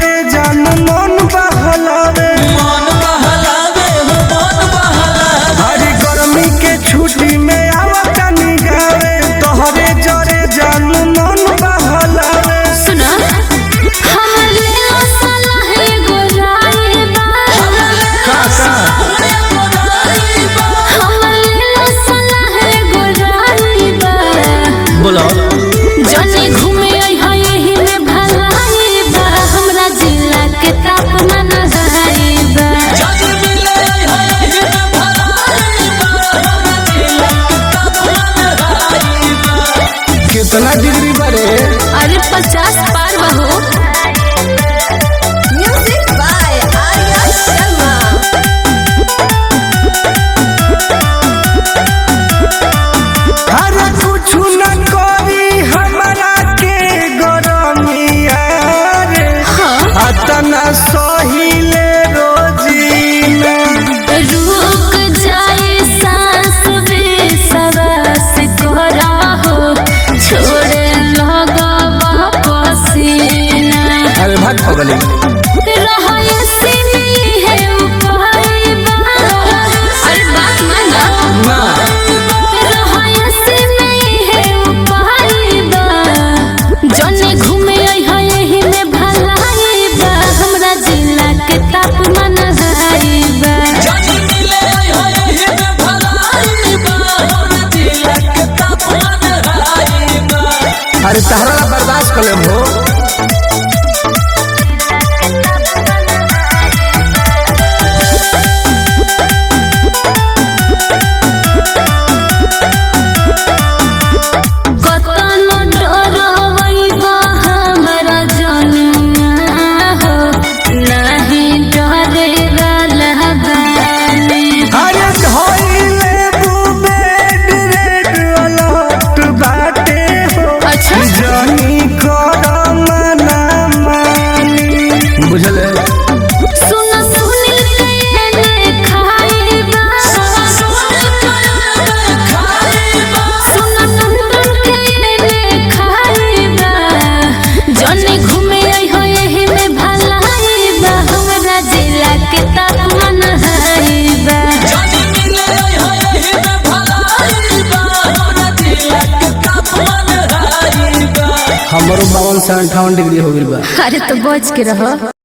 जरे जान मन बहलावे मन बहलावे हो मन बहलावे हरी गर्मी के छुट्टी में आवता निगावे तोहरे जरे जान मन बहलावे सुना हमर लेला सलाह एगो राय बा सामने बनाई बा हमर लेला सलाह एगो राय बा बोलो जने घूमे आई है यही में भलाई बा हमरा जिला के तापमान हाई बा जज मिले है हिन भलाई बा हमरा दिल के तापमान हाई बा कितना डिग्री बरे अरे पचास पार बहो म्यूजिक बाय आर्या शर्मा अरे कुछ न करी हमरा के गरमिया रे हाँ अतना सहिले रोजीना रुक जाए सांस बेसवास कोरा हो छोड़े लगा पसीना अरे भाग पगली रहाय से नहीं है उपाय बा अरे बात माना ना रहाय से नहीं है उपाय बा जने घूमे आई है यही में भलाई बा हमरा जिला के तापमान हाई बा जज मिले है हिन भलाई बा हमरा दिल के तापमान हाई बा अरे तहरा ला बर्दाश्त कर ले भो कतनो डरवई बा हमरा जनुआ हो नाही डरे वाला बानी अरे धोइले बुबेड रेड अलर्ट बाटे हो अच्छा। जनी कर मना मानी बुझल है सुन सुनी के ने खाइबा सुन टुन के ने खाइबा जने घूमे आई हो यही में भलाइबा हमरा जिला के तापमान हाइबा हमरो बावन से अंठावन डिग्री हो गइल बा अरे तो बच के रहो